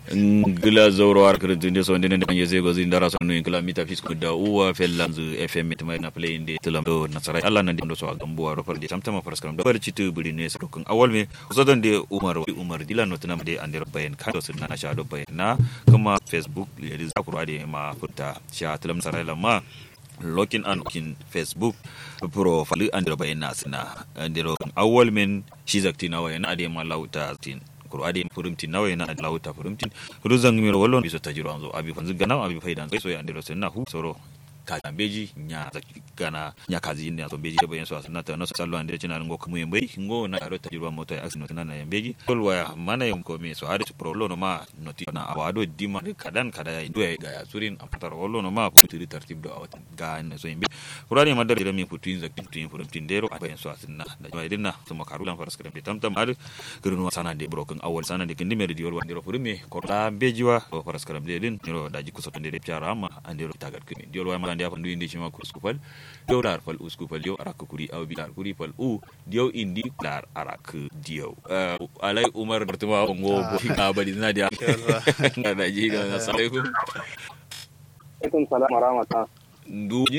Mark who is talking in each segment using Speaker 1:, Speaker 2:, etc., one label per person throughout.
Speaker 1: ngila zoro ar kirtin so ndene ndanje zego zin dara so no ngila mita fisku da uwa fellanzu fm mit mai na play inde tilam do nasara Allah nan do so agambo aro par de tamtama paraskram do barci tu buri ne so kun awal me so dan de umar umar dilan no tanam de ande bayan ka so na sha do bayan na kuma facebook ya di zakuru ade ma futta sha tilam nasara lamma login an kin facebook profile an da bayan nasina ande awal men shi zakti na wayan ade ma lauta tin kuro ade furumtin nawa yana lauta furumtin ruzan miro wallon biso tajiro anzo abi fanzu gana abi faidan so ya andiro sen na hu soro ka beji nya gana nya kazi ne so beji bayan so asna ta no sallo ande china ngo kumu yembe ngo na aro tajiro moto ya accident na yembeji kolwa ya mana yem ko me so ade pro lo no ma noti na awado dima kadan kada ya ndo ga ya surin apatar wallo no ma putiri tartib do awat ga ne so yembe kurani madar da mi putin zakti putin furumtin dero bayan so asna da mai dinna so makarulan faras kare tamtam ar girnu sana de broken awal sana de kindi meri diol wandiro furume ko ta bejiwa o faras karam de din niro daji kusoto de piara amma andiro tagat kini diol wa magandi afandu indi chima ku skupal diol dar fal uskupal diol arak kuri aw bi dar kuri fal u diol indi dar arak diol alai umar bertemu ngo bo abadi na dia na daji ga assalamualaikum
Speaker 2: alaikum salam wa rahmatullah
Speaker 1: nduji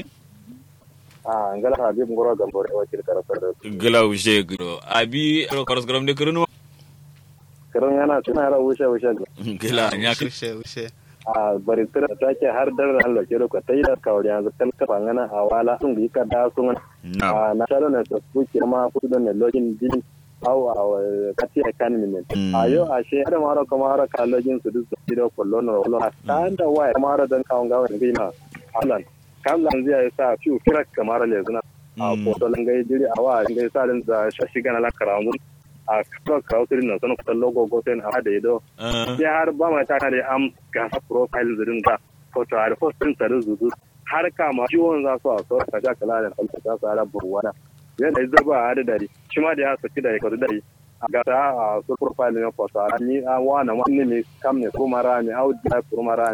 Speaker 2: ah ngala habib ngoro gambore wakil karafar
Speaker 1: gala ushe gro abi faras karam de kurunu
Speaker 2: karon yana tuna ra wushe wushe
Speaker 1: gila nya
Speaker 3: ushe ushe
Speaker 2: a bari tira ta ce har dar Allah ke ka tayi da kawari yanzu kan ka bangana a wala sun yi ka da sun
Speaker 1: na
Speaker 2: a na taro na ta ku ke ma ku da ne login din au a kati a kan min a yo a she har mara kuma har ka login su duk su da kullo na wallo ta da waya mara dan kawon gawa da gina Allah kan lan zai sa fiu kira kamar le zuna a foto lan gai diri a wa gai sa din da shashi gana la karamu a kawo kawo tirin na sanin kusan logo ko sai a da ido sai har ba mai ta da am gasa profile zirin ga foto a da postin sa da zuzu har kama ciwon za su a so ka ga kala da falta ta su ara burwana yana da ba a da dare shi ma da ya saki da ya kwadu dare a gasa a su profile ne foto a ni a wana wani ne kam ne kuma ra ne au da kuma ra